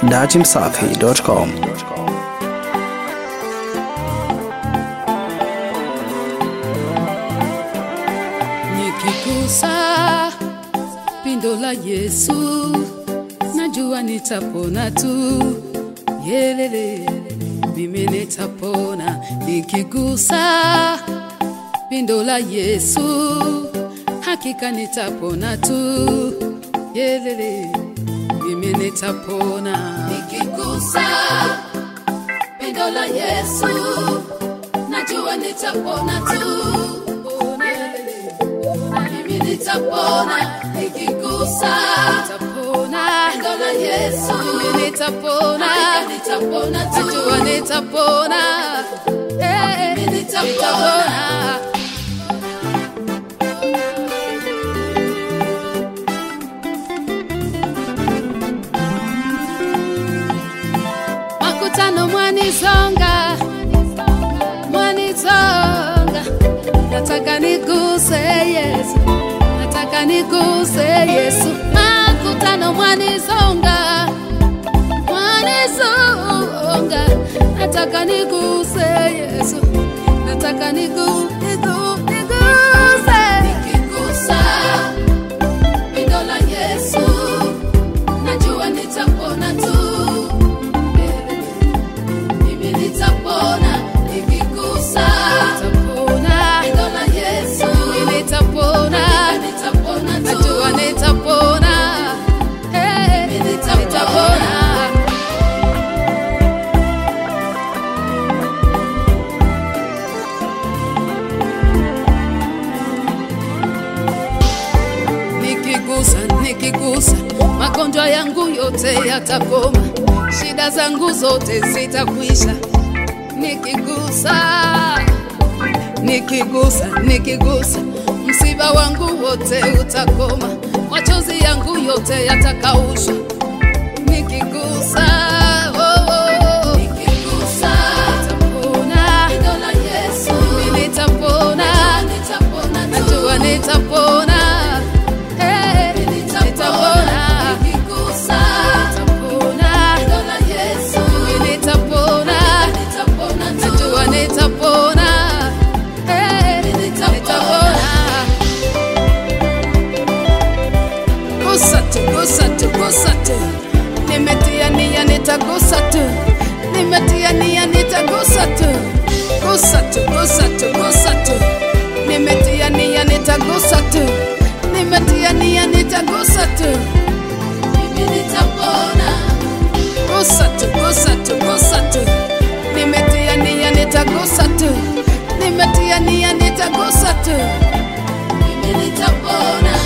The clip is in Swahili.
datimsafi.com. Nikigusa pindo la Yesu, najua nitapona tu. Yelele, mimi nitapona. Nikigusa pindo la Yesu, hakika nitapona tu. Yelele, mimi nitapona. Nikigusa pindo la Yesu, najua nitapona tu. Yelele, mimi nitapona nikigusa nitapona pendo la Yesu mimi nitapona nitapona tu najua nitapona eh mimi nitapona makutano mwanizonga mwanizonga nataka niguse Yesu nataka niguse Yesu makutano mwanizonga mwanizonga nataka niguse Yesu nataka nigu nigu niguse nikigusa pindo la Yesu najua nitapona tu mimi nitapona nikigusa nitapona neno la Yesu mimi nitapona nitapona tu najua nitapona eh mimi nitapona nikigusa nikigusa magonjwa yangu yote yatakoma shida zangu zote zitakwisha nikigusa nikigusa nikigusa msiba wangu wote utakoma machozi yangu yote yatakaushwa nikigusa oh, oh. nikigusa nitapona neno la Yesu mimi nitapona nitapona najua nitapona Eh, nitapona nikigusa nitapona neno la Yesu mimi nitapona nitapona najua nitapona Eh, nitapona gusa tu, gusa tu, gusa tu. Nimetia nia nitagusa tu, nimetia nia nitagusa tu, gusa tu, gusa tu, gusa tu. Nimetia nia nitagusa tu, nimetia nia nitagusa tu, mimi nitapona. Gusa tu, gusa tu, gusa tu. Nimetia nia nitagusa tu, nimetia nia nitagusa tu, mimi nitapona.